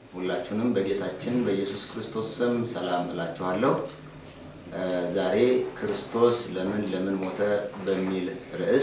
ሁላችሁንም በጌታችን በኢየሱስ ክርስቶስ ስም ሰላም እላችኋለሁ። ዛሬ ክርስቶስ ለምን ለምን ሞተ በሚል ርዕስ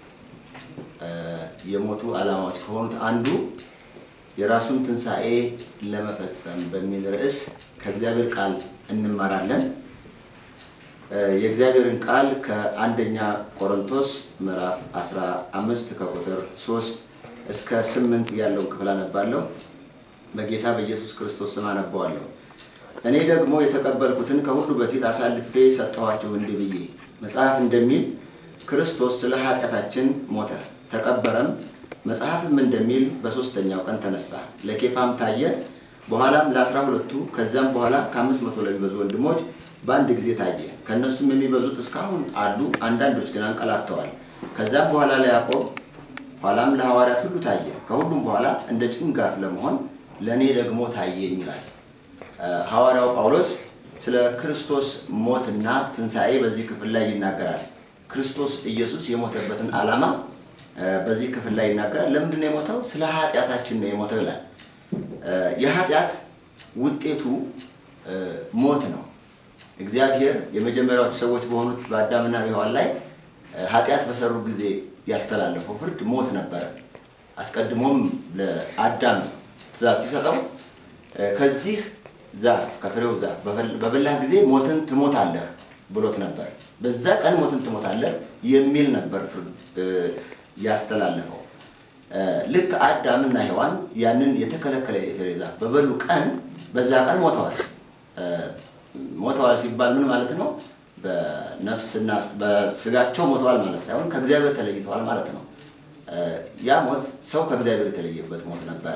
የሞቱ ዓላማዎች ከሆኑት አንዱ የራሱን ትንሣኤ ለመፈጸም በሚል ርዕስ ከእግዚአብሔር ቃል እንማራለን። የእግዚአብሔርን ቃል ከአንደኛ ቆሮንቶስ ምዕራፍ 15 ከቁጥር 3 እስከ 8 ያለውን ክፍል አነባለሁ። በጌታ በኢየሱስ ክርስቶስ ስም አነበዋለሁ። እኔ ደግሞ የተቀበልኩትን ከሁሉ በፊት አሳልፌ ሰጠኋችሁ እንዲህ ብዬ መጽሐፍ እንደሚል ክርስቶስ ስለ ኃጢአታችን ሞተ፣ ተቀበረም፣ መጽሐፍም እንደሚል በሦስተኛው ቀን ተነሳ፣ ለኬፋም ታየ፣ በኋላም ለአስራ ሁለቱ ከዚያም በኋላ ከአምስት መቶ ለሚበዙ ወንድሞች በአንድ ጊዜ ታየ። ከእነሱም የሚበዙት እስካሁን አሉ፣ አንዳንዶች ግን አንቀላፍተዋል። ከዚያም በኋላ ለያዕቆብ ኋላም ለሐዋርያት ሁሉ ታየ። ከሁሉም በኋላ እንደ ጭንጋፍ ለመሆን ለእኔ ደግሞ ታየኝ ይላል ሐዋርያው ጳውሎስ። ስለ ክርስቶስ ሞትና ትንሣኤ በዚህ ክፍል ላይ ይናገራል። ክርስቶስ ኢየሱስ የሞተበትን ዓላማ በዚህ ክፍል ላይ ይናገራል። ለምንድን ነው የሞተው? ስለ ኃጢአታችን ነው የሞተው ይላል። የኃጢአት ውጤቱ ሞት ነው። እግዚአብሔር የመጀመሪያዎቹ ሰዎች በሆኑት በአዳምና በሔዋን ላይ ኃጢአት በሰሩ ጊዜ ያስተላለፈው ፍርድ ሞት ነበረ። አስቀድሞም ለአዳም ትእዛዝ ሲሰጠው ከዚህ ዛፍ ከፍሬው ዛፍ በበላህ ጊዜ ሞትን ትሞታለህ ብሎት ነበር። በዛ ቀን ሞትን ትሞታለህ የሚል ነበር ያስተላለፈው። ልክ አዳምና ሔዋን ያንን የተከለከለ የፍሬ ዛፍ በበሉ ቀን በዛ ቀን ሞተዋል። ሞተዋል ሲባል ምን ማለት ነው? በነፍስና በስጋቸው ሞተዋል ማለት ሳይሆን ከእግዚአብሔር ተለይተዋል ማለት ነው። ያ ሞት ሰው ከእግዚአብሔር የተለየበት ሞት ነበረ።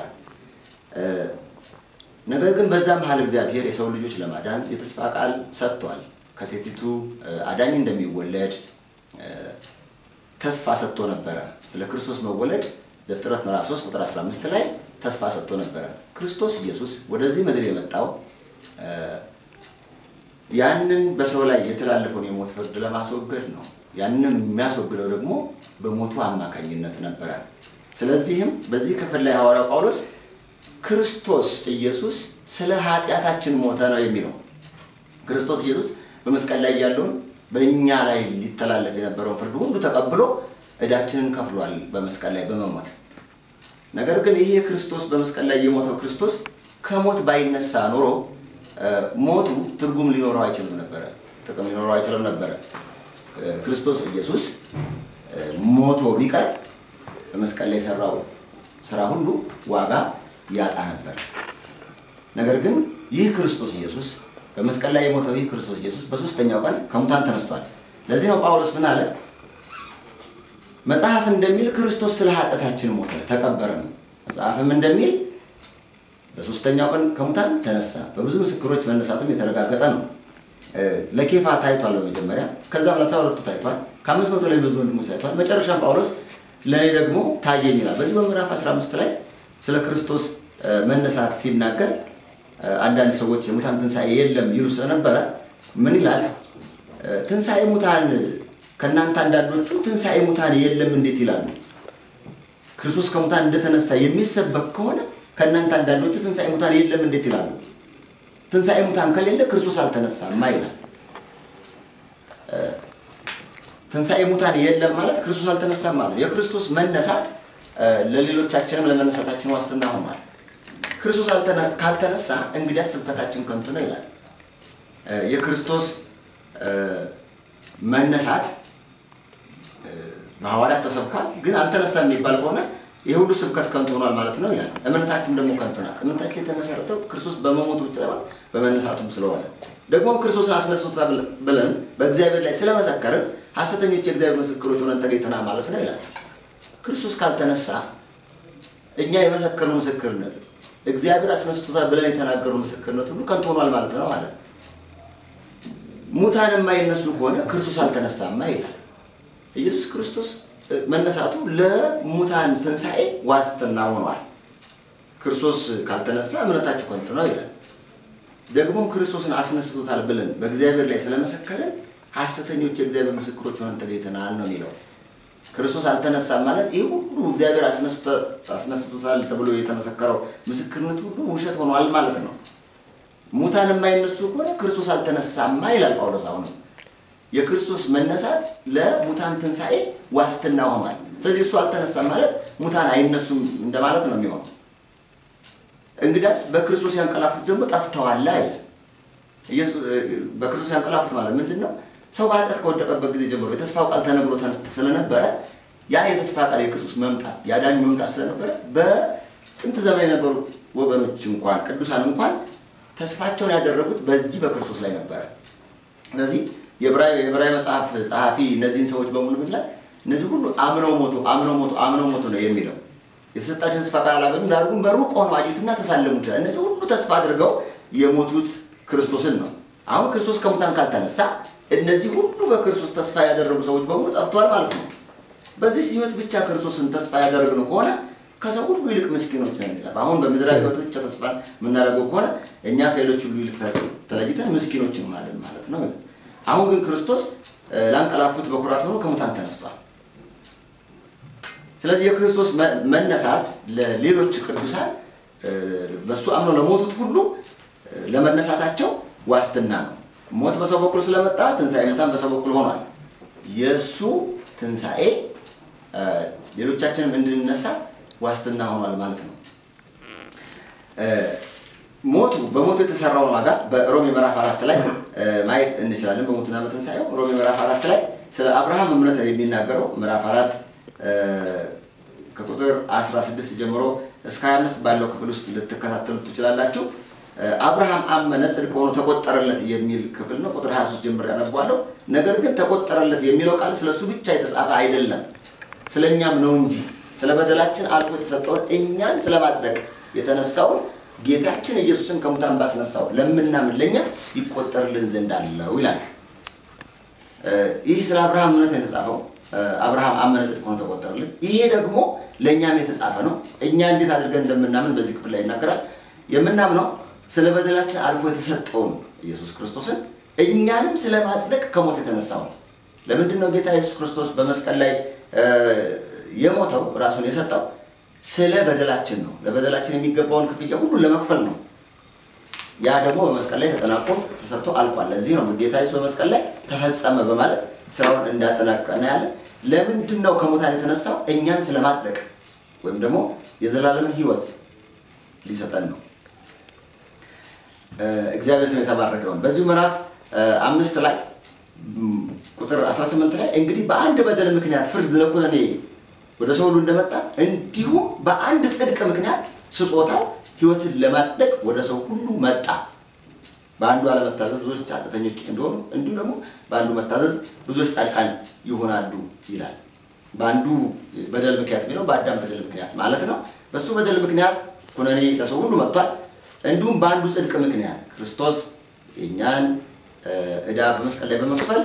ነገር ግን በዛ መሀል እግዚአብሔር የሰው ልጆች ለማዳን የተስፋ ቃል ሰጥቷል። ከሴቲቱ አዳኝ እንደሚወለድ ተስፋ ሰጥቶ ነበረ። ስለ ክርስቶስ መወለድ ዘፍጥረት ምዕራፍ 3 ቁጥር 15 ላይ ተስፋ ሰጥቶ ነበረ። ክርስቶስ ኢየሱስ ወደዚህ ምድር የመጣው ያንን በሰው ላይ የተላለፈውን የሞት ፍርድ ለማስወገድ ነው። ያንን የሚያስወግደው ደግሞ በሞቱ አማካኝነት ነበረ። ስለዚህም በዚህ ክፍል ላይ ሐዋርያው ጳውሎስ ክርስቶስ ኢየሱስ ስለ ኃጢአታችን ሞተ ነው የሚለው። ክርስቶስ ኢየሱስ በመስቀል ላይ ያለውን በእኛ ላይ ሊተላለፍ የነበረውን ፍርድ ሁሉ ተቀብሎ ዕዳችንን ከፍሏል በመስቀል ላይ በመሞት ነገር ግን ይሄ ክርስቶስ በመስቀል ላይ የሞተው ክርስቶስ ከሞት ባይነሳ ኖሮ ሞቱ ትርጉም ሊኖረው አይችልም ነበረ፣ ጥቅም ሊኖረው አይችልም ነበረ። ክርስቶስ ኢየሱስ ሞቶ ቢቀር በመስቀል ላይ የሰራው ስራ ሁሉ ዋጋ ያጣ ነበር። ነገር ግን ይህ ክርስቶስ ኢየሱስ በመስቀል ላይ የሞተው ይህ ክርስቶስ ኢየሱስ በሶስተኛው ቀን ከሙታን ተነስቷል። ለዚህ ነው ጳውሎስ ምን አለ? መጽሐፍ እንደሚል ክርስቶስ ስለ ኃጢአታችን ሞተ ተቀበረም፣ መጽሐፍም እንደሚል በሶስተኛው ቀን ከሙታን ተነሳ። በብዙ ምስክሮች መነሳቱም የተረጋገጠ ነው። ለኬፋ ታይቷል በመጀመሪያ ከዛም ለአስራ ሁለቱ ታይቷል። ከአምስት መቶ ላይ ብዙ ወንድሞች ታይቷል። መጨረሻም ጳውሎስ ለእኔ ደግሞ ታየኝ ይላል። በዚህ በምዕራፍ 15 ላይ ስለ ክርስቶስ መነሳት ሲናገር አንዳንድ ሰዎች የሙታን ትንሣኤ የለም ይሉ ስለነበረ ምን ይላል? ትንሣኤ ሙታን ከእናንተ አንዳንዶቹ ትንሣኤ ሙታን የለም እንዴት ይላሉ? ክርስቶስ ከሙታን እንደተነሳ የሚሰበክ ከሆነ ከእናንተ አንዳንዶቹ ትንሣኤ ሙታን የለም እንዴት ይላሉ? ትንሣኤ ሙታን ከሌለ ክርስቶስ አልተነሳማ ይላል። ትንሣኤ ሙታን የለም ማለት ክርስቶስ አልተነሳም ማለት ነው። የክርስቶስ መነሳት ለሌሎቻችንም ለመነሳታችን ዋስትና ሆኗል። ክርስቶስ ካልተነሳ እንግዲያስ ስብከታችን ከንቱ ነው ይላል። የክርስቶስ መነሳት በሐዋርያት ተሰብኳል፣ ግን አልተነሳም የሚባል ከሆነ ይህ ሁሉ ስብከት ከንቱ ሆኗል ማለት ነው ይላል። እምነታችሁም ደግሞ ከንቱ ናት። እምነታችን የተመሰረተው ክርስቶስ በመሞቱ ብቻ በመነሳቱም ስለሆነ ደግሞ ክርስቶስን አስነስቶታል ብለን በእግዚአብሔር ላይ ስለመሰከርን ሐሰተኞች የእግዚአብሔር ምስክሮች ሆነን ተገኝተናል ማለት ነው ይላል። ክርስቶስ ካልተነሳ እኛ የመሰከርነው ምስክርነት እግዚአብሔር አስነስቶታል ብለን የተናገረው ምስክርነት ሁሉ ከንቱ ሆኗል ማለት ነው ማለት ሙታን የማይነሱ ከሆነ ክርስቶስ አልተነሳማ ይላል። ኢየሱስ ክርስቶስ መነሳቱ ለሙታን ትንሣኤ ዋስትና ሆኗል። ክርስቶስ ካልተነሳ እምነታችሁ ከንቱ ነው ይላል። ደግሞም ክርስቶስን አስነስቶታል ብለን በእግዚአብሔር ላይ ስለመሰከርን ሐሰተኞች የእግዚአብሔር ምስክሮች ሆነን ተገኝተናል ነው የሚለው። ክርስቶስ አልተነሳም ማለት ይህ ሁሉ እግዚአብሔር አስነስቶታል ተብሎ የተመሰከረው ምስክርነት ሁሉ ውሸት ሆኗል ማለት ነው። ሙታን የማይነሱ ከሆነ ክርስቶስ አልተነሳማ ይላል ጳውሎስ። አሁንም የክርስቶስ መነሳት ለሙታን ትንሣኤ ዋስትና ሆኗል። ስለዚህ እሱ አልተነሳም ማለት ሙታን አይነሱም እንደማለት ነው የሚሆነው። እንግዳስ በክርስቶስ ያንቀላፉት ደግሞ ጠፍተዋል አይደል? በክርስቶስ ያንቀላፉት ማለት ምንድን ነው? ሰው በኃጢአት ከወደቀበት ጊዜ ጀምሮ የተስፋው ቃል ተነግሮ ስለነበረ ያ የተስፋ ቃል የክርስቶስ መምጣት የአዳኝ መምጣት ስለነበረ በጥንት ዘመን የነበሩ ወገኖች እንኳን ቅዱሳን እንኳን ተስፋቸውን ያደረጉት በዚህ በክርስቶስ ላይ ነበረ። ስለዚህ የዕብራዊ መጽሐፍ ጸሐፊ እነዚህን ሰዎች በሙሉ ምን ይላል? እነዚህ ሁሉ አምነው ሞቱ፣ አምነው ሞቱ፣ አምነው ሞቱ ነው የሚለው። የተሰጣቸው ተስፋ ቃል አላገኙም፣ ዳሩ ግን በሩቅ ሆነው አዩትና ተሳለሙ ይችላል። እነዚህ ሁሉ ተስፋ አድርገው የሞቱት ክርስቶስን ነው። አሁን ክርስቶስ ከሙታን ካልተነሳ እነዚህ ሁሉ በክርስቶስ ተስፋ ያደረጉ ሰዎች በሙሉ ጠፍተዋል ማለት ነው። በዚህ ሕይወት ብቻ ክርስቶስን ተስፋ ያደረግነው ከሆነ ከሰው ሁሉ ይልቅ ምስኪኖች ነን ይላል። አሁን በምድራዊ ሕይወት ብቻ ተስፋ የምናደርገው ከሆነ እኛ ከሌሎች ሁሉ ይልቅ ተለይተን ምስኪኖች እንሆናለን ማለት ነው። አሁን ግን ክርስቶስ ላንቀላፉት በኩራት ሆኖ ከሙታን ተነስቷል። ስለዚህ የክርስቶስ መነሳት ለሌሎች ቅዱሳን በእሱ አምነው ለሞቱት ሁሉ ለመነሳታቸው ዋስትና ነው። ሞት በሰው በኩል ስለመጣ ትንሣኤ ሙታን በሰው በኩል ሆኗል። የእሱ ትንሣኤ ሌሎቻችንም እንድንነሳ ዋስትና ሆኗል ማለት ነው። ሞቱ በሞቱ የተሰራውን ዋጋ በሮሜ ምዕራፍ አራት ላይ ማየት እንችላለን። በሞቱና በትንሣኤው ሮሜ ምዕራፍ አራት ላይ ስለ አብርሃም እምነት የሚናገረው ምዕራፍ አራት ከቁጥር 16 ጀምሮ እስከ 25 ባለው ክፍል ውስጥ ልትከታተሉ ትችላላችሁ። አብርሃም አመነ ጽድቅ ሆኖ ተቆጠረለት የሚል ክፍል ነው። ቁጥር 23 ጀምሮ ያነቧለሁ። ነገር ግን ተቆጠረለት የሚለው ቃል ስለ እሱ ብቻ የተጻፈ አይደለም፣ ስለ እኛም ነው እንጂ ስለ በደላችን አልፎ የተሰጠውን እኛን ስለ ማጽደቅ የተነሳውን ጌታችን ኢየሱስን ከሙታን ባስነሳው ለምናምን ለእኛ ይቆጠርልን ዘንድ አለው ይላል። ይህ ስለ አብርሃም እምነት የተጻፈው አብርሃም አመነ ጽድቅ ሆኖ ተቆጠረለት። ይሄ ደግሞ ለእኛም የተጻፈ ነው። እኛ እንዴት አድርገን እንደምናምን በዚህ ክፍል ላይ ይናገራል። የምናምነው ስለ በደላችን አልፎ የተሰጠውን ኢየሱስ ክርስቶስን እኛንም ስለ ማጽደቅ ከሞት የተነሳው ነው። ለምንድን ነው ጌታ ኢየሱስ ክርስቶስ በመስቀል ላይ የሞተው ራሱን የሰጠው? ስለ በደላችን ነው። ለበደላችን የሚገባውን ክፍያ ሁሉ ለመክፈል ነው። ያ ደግሞ በመስቀል ላይ ተጠናቆ ተሰርቶ አልቋል። ለዚህ ነው ጌታ ኢየሱስ በመስቀል ላይ ተፈጸመ በማለት ስራውን እንዳጠናቀቀ እናያለን። ለምንድን ነው ከሙታን የተነሳው? እኛን ስለ ማጽደቅ ወይም ደግሞ የዘላለምን ሕይወት ሊሰጠን ነው። እግዚአብሔር ስም የተባረከ ይሁን። በዚሁ ምዕራፍ አምስት ላይ ቁጥር 18 ላይ እንግዲህ በአንድ በደል ምክንያት ፍርድ ለኩነኔ ወደ ሰው ሁሉ እንደመጣ እንዲሁም በአንድ ጽድቅ ምክንያት ስጦታው ሕይወትን ለማጽደቅ ወደ ሰው ሁሉ መጣ። በአንዱ አለመታዘዝ ብዙዎች ኃጢአተኞች እንደሆኑ እንዲሁ ደግሞ በአንዱ መታዘዝ ብዙዎች ጻድቃን ይሆናሉ ይላል። በአንዱ በደል ምክንያት የሚለው በአዳም በደል ምክንያት ማለት ነው። በእሱ በደል ምክንያት ኩነኔ ለሰው ሁሉ መጥቷል። እንዲሁም በአንዱ ጽድቅ ምክንያት ክርስቶስ የእኛን ዕዳ በመስቀል ላይ በመክፈል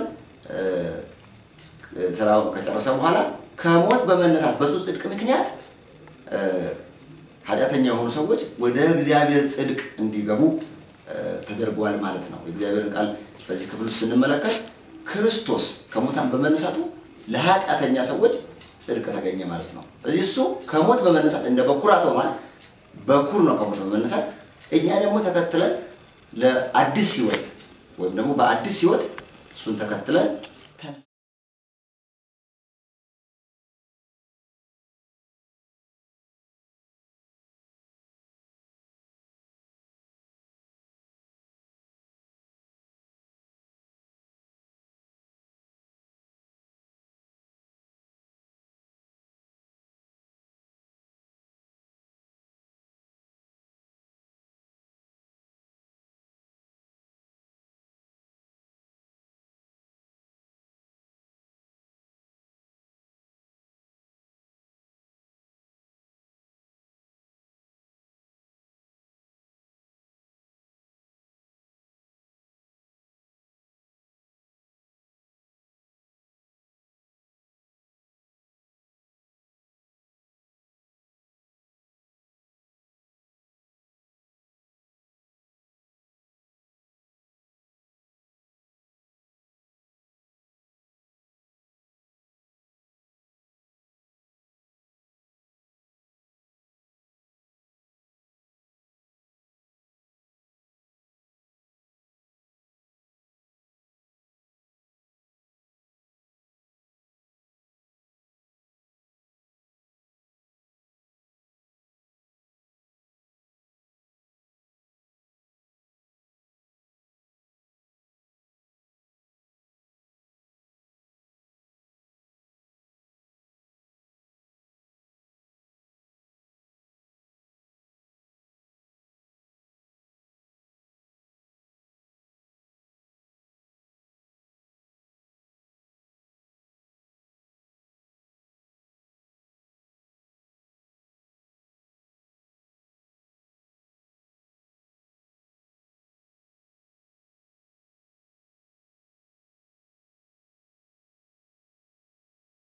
ስራውን ከጨረሰ በኋላ ከሞት በመነሳት በሱ ጽድቅ ምክንያት ኃጢአተኛ የሆኑ ሰዎች ወደ እግዚአብሔር ጽድቅ እንዲገቡ ተደርጓል ማለት ነው። የእግዚአብሔርን ቃል በዚህ ክፍል ውስጥ ስንመለከት ክርስቶስ ከሙታን በመነሳቱ ለኃጢአተኛ ሰዎች ጽድቅ ተገኘ ማለት ነው። ስለዚህ እሱ ከሞት በመነሳት እንደ በኩራት ሆኗል። በኩር ነው ከሞት በመነሳት እኛ ደግሞ ተከትለን ለአዲስ ሕይወት ወይም ደግሞ በአዲስ ሕይወት እሱን ተከትለን